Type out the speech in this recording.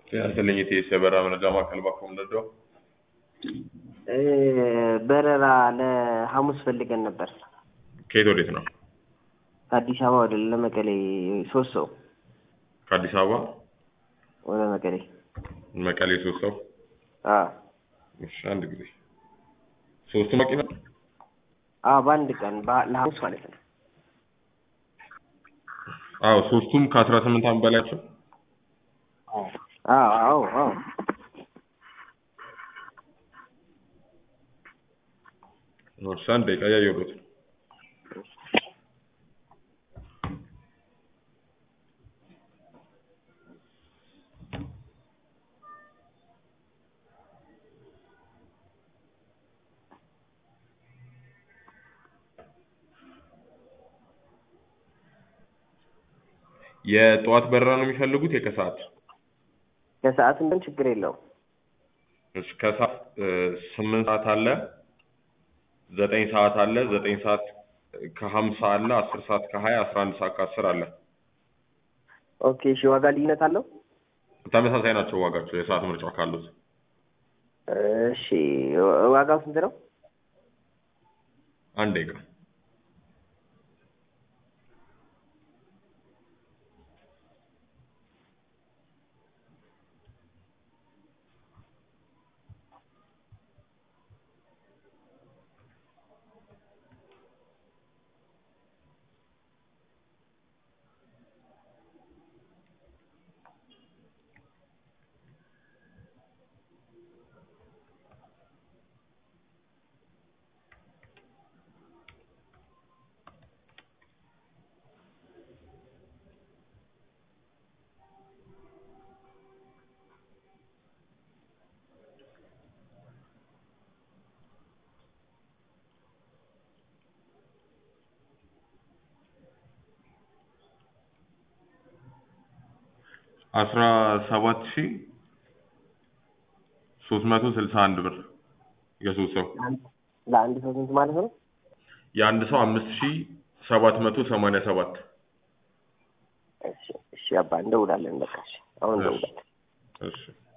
ጤና ይስጥልኝ ኢቴስ የበረራ መረጃ ማዕከል ባኮ ምንድነው? እ በረራ ለሐሙስ ፈልገን ነበር። ከየት ወዴት ነው? ከአዲስ አበባ ወደ ለመቀሌ ሶስት ሰው ከአዲስ አበባ ወደ መቀሌ። መቀሌ ሶስት ሰው። አዎ እሺ አንድ ጊዜ ሶስቱ መኪና አዎ በአንድ ቀን በ- ለሐሙስ ማለት ነው። አዎ ሶስቱም ከአስራ ስምንት ዓመት በላያቸው አዎ አዎ አዎ እሺ አንድ ደቂቃ እያየሁት ነው። የጠዋት በረራ ነው የሚፈልጉት የከሰዓት? ከሰዓት እንደን ችግር የለውም። እሺ ከሰዓት እ ስምንት ሰዓት አለ፣ ዘጠኝ ሰዓት አለ፣ ዘጠኝ ሰዓት ከሀምሳ አለ፣ አስር ሰዓት ከሀያ አስራ አንድ ሰዓት ከአስር አለ። ኦኬ እሺ ዋጋ ልዩነት አለው? ተመሳሳይ ናቸው ዋጋቸው የሰዓት ምርጫ ካሉት። እሺ ዋጋው ስንት ነው? አንድ ደቂቃ አስራ ሰባት ሺህ ሶስት መቶ ስልሳ አንድ ብር የሶስት ሰው ለአንድ ሰው ስንት ማለት ነው? የአንድ ሰው አምስት ሺህ ሰባት መቶ ሰማንያ ሰባት እሺ እሺ አባ እንደውላለን በቃ እሺ አሁን እንደውላለን። እሺ